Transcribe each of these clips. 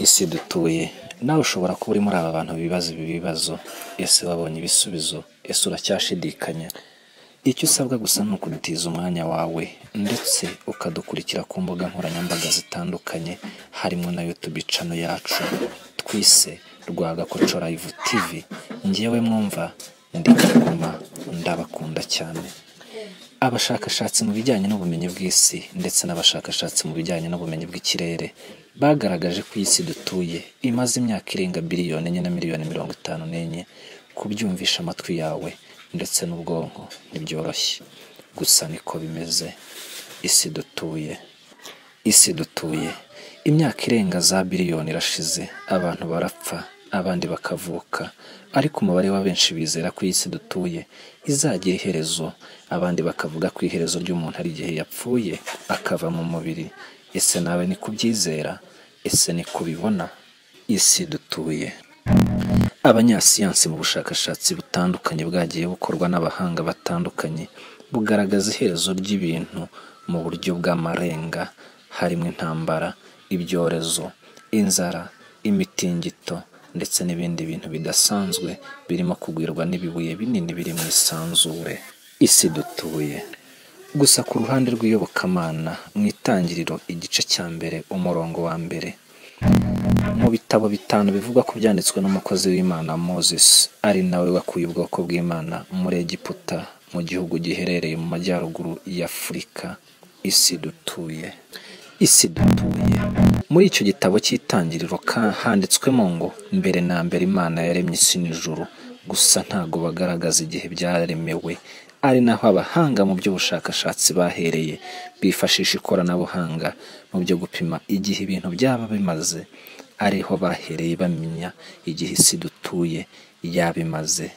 isi dutuye nawe ushobora kuba uri muri aba bantu bibaza ibi bibazo ese wabonye ibisubizo ese uracyashidikanya icyo usabwa gusa ni ukudutiza umwanya wawe ndetse ukadukurikira ku mbuga nkoranyambaga zitandukanye harimo na YouTube cano yacu twise Rwagakoco Live TV ngewe mwumva ndi Kigoma ndabakunda cyane abashakashatsi mu bijyanye n'ubumenyi bw'isi ndetse n'abashakashatsi mu bijyanye n'ubumenyi bw'ikirere bagaragaje ko iyi si dutuye imaze imyaka irenga biliyoni enye na miliyoni mirongo itanu n'enye kubyumvisha amatwi yawe ndetse n'ubwonko ntibyoroshye gusa niko bimeze isi dutuye isi dutuye imyaka irenga za biliyoni irashize abantu barapfa abandi bakavuka ariko umubare wa benshi bizera ko iyi si dutuye izagira iherezo abandi bakavuga ko iherezo ry'umuntu ari igihe yapfuye akava mu mubiri ese nawe ni kubyizera ese ni kubibona isi dutuye abanyasiyansi mu bushakashatsi butandukanye bwagiye bukorwa n'abahanga batandukanye bugaragaza iherezo ry'ibintu mu buryo bw'amarenga harimo intambara ibyorezo inzara imitingito ndetse n'ibindi bintu bidasanzwe birimo kugwirwa n'ibibuye binini biri mu isanzure isi dutuye gusa ku ruhande rw'iyobokamana mu itangiriro igice cya mbere umurongo wa mbere mu bitabo bitanu bivugwa ku byanditswe n'umukozi w'imana moses ari nawe wakuye ubwoko bw'imana muri egiputa mu gihugu giherereye mu majyaruguru y'afurika isi dutuye isi dutuye muri icyo gitabo cy'itangiriro ka- handitswemo ngo mbere na mbere imana yaremye isi n'ijuru gusa ntabwo bagaragaza igihe byaremewe ari naho abahanga mu by'ubushakashatsi bahereye bifashisha ikoranabuhanga mu byo gupima igihe ibintu byaba bimaze ariho bahereye bamenya igihe isi dutuye yaba imaze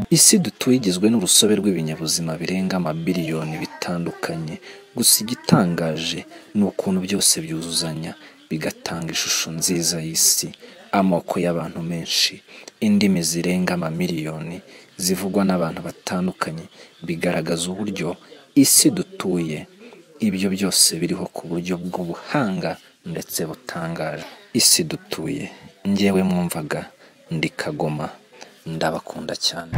isi dutuye igizwe n'urusobe rw'ibinyabuzima birenga amabiliyoni bitandukanye gusa igitangaje ni ukuntu byose byuzuzanya bigatanga ishusho nziza y'isi amoko y'abantu menshi indimi zirenga amamiliyoni zivugwa n'abantu batandukanye bigaragaza uburyo isi dutuye ibyo byose biriho ku buryo bw'ubuhanga ndetse butangaje isi dutuye ngewe mwumvaga ndi kagoma ndabakunda cyane